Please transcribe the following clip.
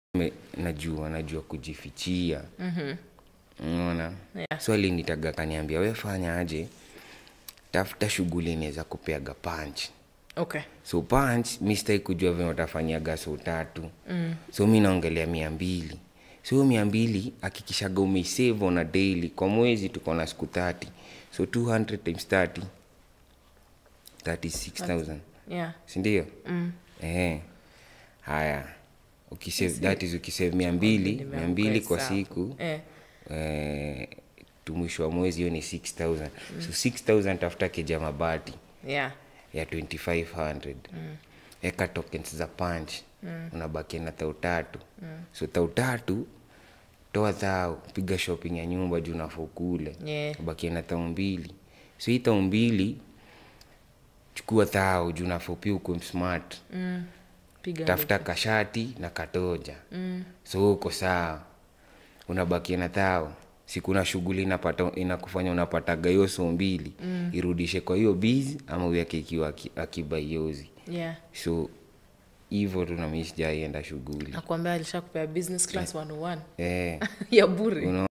Me- najua najua kujifichia unaona Yeah. so alinitaga kaniambia we fanya aje tafuta shughuli inaweza kupeaga punch okay so punch mi sitaki kujua venye utafanyaga so tatu mm. so mi naongelea mia mbili so hiyo mia mbili hakikishaga umeisave on a daily kwa mwezi tuko na siku 30 so 200 times 30 36000 yeah sindio mm. eh haya ukisave that is ukisave mia mbili mia mbili kwa Hesabu. siku eh. eh, tu mwisho wa mwezi hiyo ni 6000 so 6000 tafuta keja mabati yeah ya 2500 mm. eka tokens za punch mm. unabaki na tau tatu mm. so tau tatu toa thao piga shopping ya nyumba juu nafo kule Yeah. ubakie na tau mbili so hii tau mbili chukua thao juu nafo pia ukwe smart mm. piga tafuta kashati na katoja mm. so uko sawa unabakia na thao sikuna shughuli inapata inakufanya unapataga hiyo so mbili mm. irudishe kwa hiyo bizi ama uweke ikiwa aki- akiba iozi yeah so hivyo tu nami sijaienda shughuli nakwambia alishakupea business class 101 eh, ya bure unaona